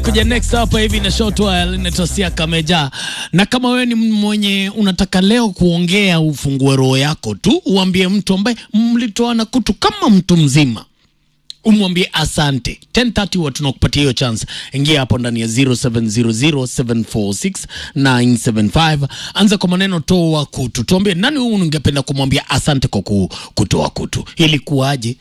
kuja next hapa hivi na short while inaitwa Siaka Meja. Na kama wewe ni mwenye unataka leo kuongea, ufungue roho yako tu, uambie mtu ambaye mlitoana kutu kama mtu mzima umwambie asante 1030 huwa tunakupatia hiyo chance ingia hapo ndani ya 0700746975 anza kwa maneno toa kutu tuambie nani huyu ungependa kumwambia asante kwa ku, kutoa kutu ilikuwaje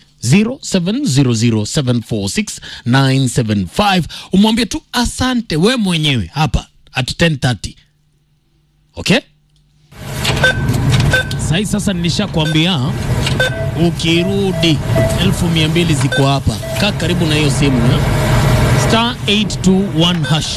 0700746975 umwambie tu asante we mwenyewe hapa at 1030 okay sahi sasa nilishakwambia ukirudi elfu mia mbili ziko hapa kaa karibu na hiyo simu eh? star 821 hash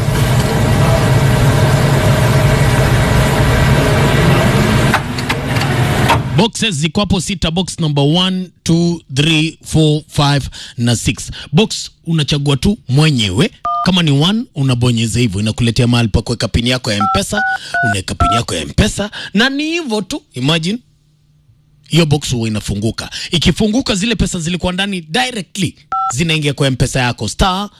boxes ziko hapo sita box number 1 2 3 4 5 na 6 box unachagua tu mwenyewe kama ni one unabonyeza hivyo inakuletea mahali pa kuweka pini yako ya mpesa unaweka pini yako ya mpesa na ni hivyo tu imagine hiyo box huwa inafunguka. Ikifunguka, zile pesa zilikuwa ndani directly zinaingia kwa mpesa yako star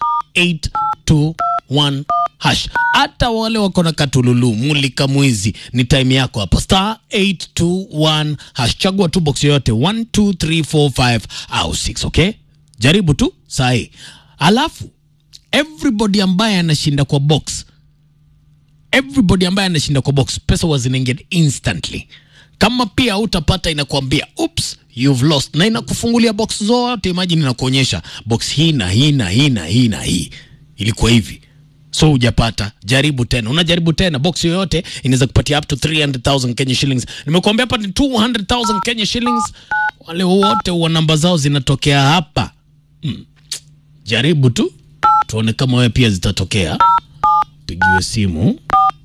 821 hash. Hata wale wako na katululu mulika mwizi, ni time yako hapa star 821 hash. Chagua tu box yoyote 1 2 3 4 5 au 6, okay? Jaribu tu sahi, alafu everybody ambaye anashinda kwa box everybody ambaye anashinda kwa box pesa huwa zinaingia instantly kama pia utapata inakwambia oops you've lost na inakufungulia box zote imagine inakuonyesha box hii na hii na hii na hii na hii ilikuwa hivi so hujapata jaribu tena unajaribu tena box yoyote inaweza kupatia up to 300000 Kenya shillings nimekuambia hapa ni 200000 Kenya shillings wale wote wa namba zao zinatokea hapa hmm. jaribu tu tuone kama wewe pia zitatokea pigiwe simu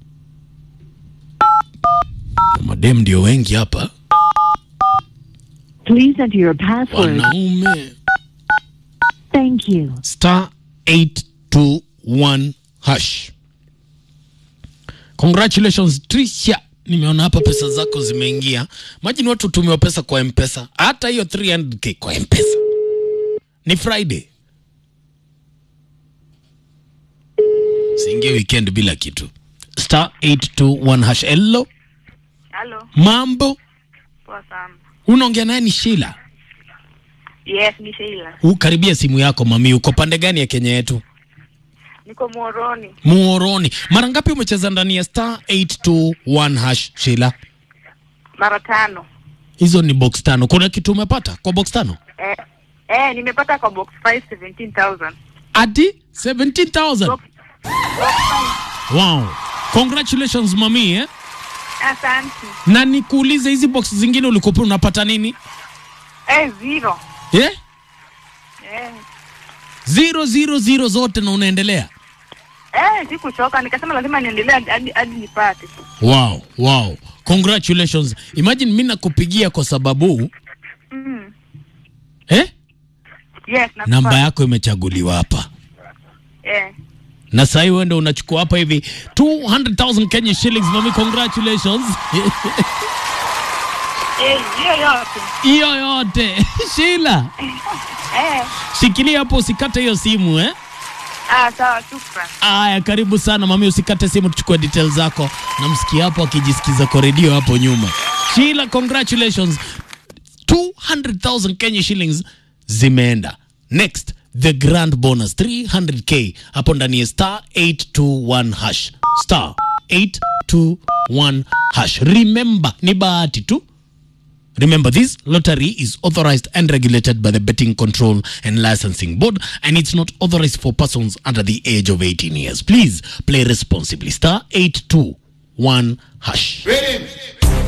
madem ndio wengi hapa Please enter your password. wanaume Thank you. star 821 hash congratulations trisha nimeona hapa pesa zako zimeingia majini watu tumiwa pesa kwa mpesa hata hiyo 300k kwa mpesa ni friday siingie weekend bila kitu star 821 hash hello Halo, mambo poa sana. unaongea naye ni shila Yes, ni Sheila. ukaribia simu yako mami uko pande gani ya kenya yetu Niko Moroni muoroni mara ngapi umecheza ndani ya star 821 hash shila mara tano. hizo ni box tano kuna kitu umepata kwa box tano Eh, eh, nimepata kwa box 5 17000. ati 17000 Box, box wow congratulations mami eh? 5. Asante. na nikuulize hizi box zingine ulikuwa unapata nini Eh, zero. eh? Eh, zero zero zero zote na unaendelea eh, sikuchoka nikasema lazima niendelee hadi- hadi hadi nipate. wow wow congratulations imagine mi nakupigia kwa sababu Mm. eh? Yes, nakupata. namba yako imechaguliwa hapa Eh. na sahii wende unachukua hapa hivi 200000 Kenya shillings mami congratulations Eh, hiyo yote. hiyo yote Sheila Eh. shikilia hapo usikate hiyo simu eh Ah, sawa, shukran. aya karibu sana mami usikate simu tuchukue details zako namsikia hapo akijisikiza kwa redio hapo nyuma Sheila congratulations 200000 Kenya shillings zimeenda next the grand bonus 300k hapo ndani ya star 821 hash star 821 hash remember ni bahati tu Remember, this lottery is authorized and regulated by the Betting Control and Licensing Board, and it's not authorized for persons under the age of 18 years. Please play responsibly. Star 821 hash. Rhythm